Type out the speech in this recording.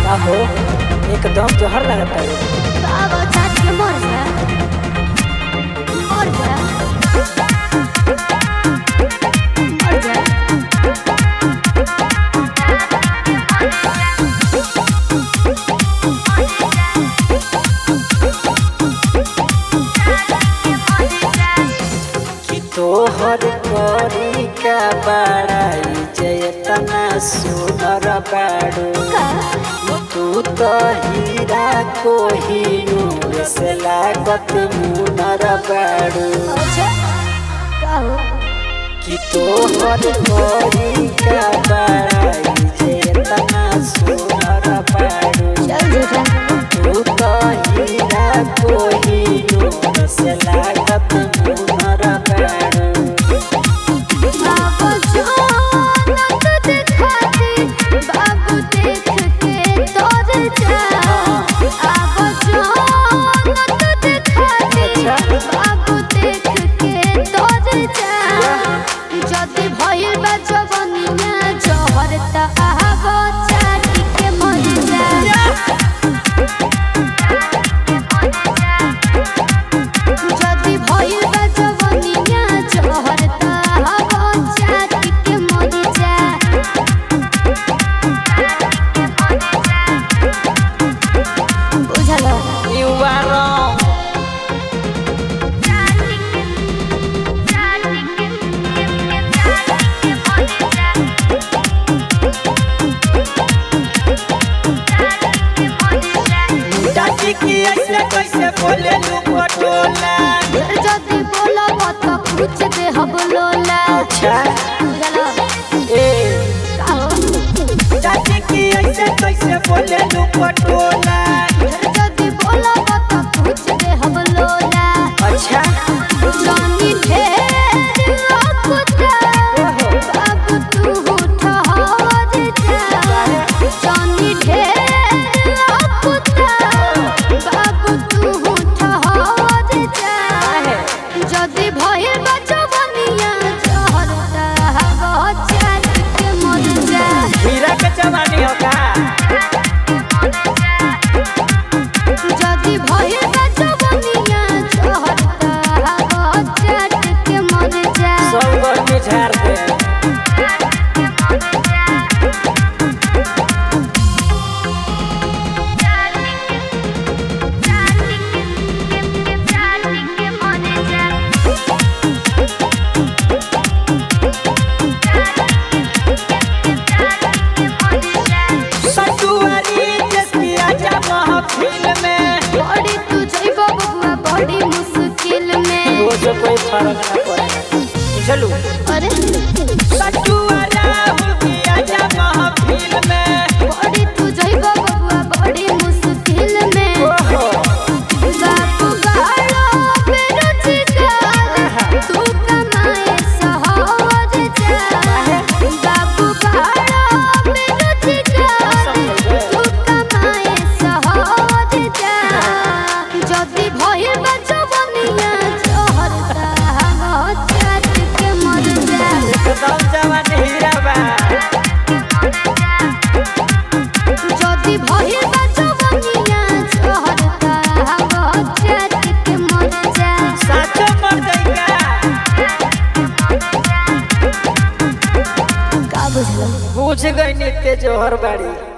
का हो एकदम जहर लगता है बाबा चाट के मर जा मर जा मर जा कि तोहर करी का बड़ाई जयतना सुनर बाड़ू का तू तो हीरा को ही से लागत मुनर बाड़ू अच्छा का हो कि तोहर करी का बड़ाई जयतना सुनर बाड़ू चल झूठा तू तो हीरा को ही से लागत मुनर बाड़ू बाबू जान तुझ खाती बाबू देख के तोर जा बाबू जान तुझ खाती बाबू देख के तोर जा যদি ভইল বা জবনিয়া জহরতা আহাব চাটি के মর যা যদি ভইল বা জবনিয়া জহরতা আহাব চাটি के মর যা বুঝালো You are wrong. चाची की ऐसे कैसे बोले लू पटोला যদি বলব তো খুঁজ দে হব লোলা अच्छा বুঝালো ए কাহো चाची की ऐसे कैसे बोले लू पटोला যদি বলব তো খুঁজ দে হব লোলা अच्छा জানি ঢের অকুতা বাবু তু ঠহর যা জানি ঢের অকুতা বাবু তু ঠহর যা যদি ভয়ের বাঁচবনিয়া জহরতা গচাকে মর যা हीरा के जवानी होगा যদি ভয়ের বাঁচবনিয়া জহরতা গচাকে মর যা सब गर्मी झाड़ दे सतुआरी जिसकी आजा महफिल में बड़ी तू जइबो बबुआ बड़ी मुश्किल में रोज कोई फर्क ना पड़े चलू अरे सतुआरा हुई आजा महफिल में बड़ी तू जइबो बबुआ बड़ी मुश्किल में ओहो बापू गालो बेरोजगार तू कमाए सहर जा बापू गालो बेरोजगार तू कमाए सहर जा যদি ভয়ের বাঁচবনিয়া জহরতা চাট के मर जा एकदम जवान हीरा बा যদি ভয়ের বাঁচবনিয়া জহরতা চাট के मर जा साचो मर जाएगा का बुझलो बुझ गई नित्य जोहर बाड़ी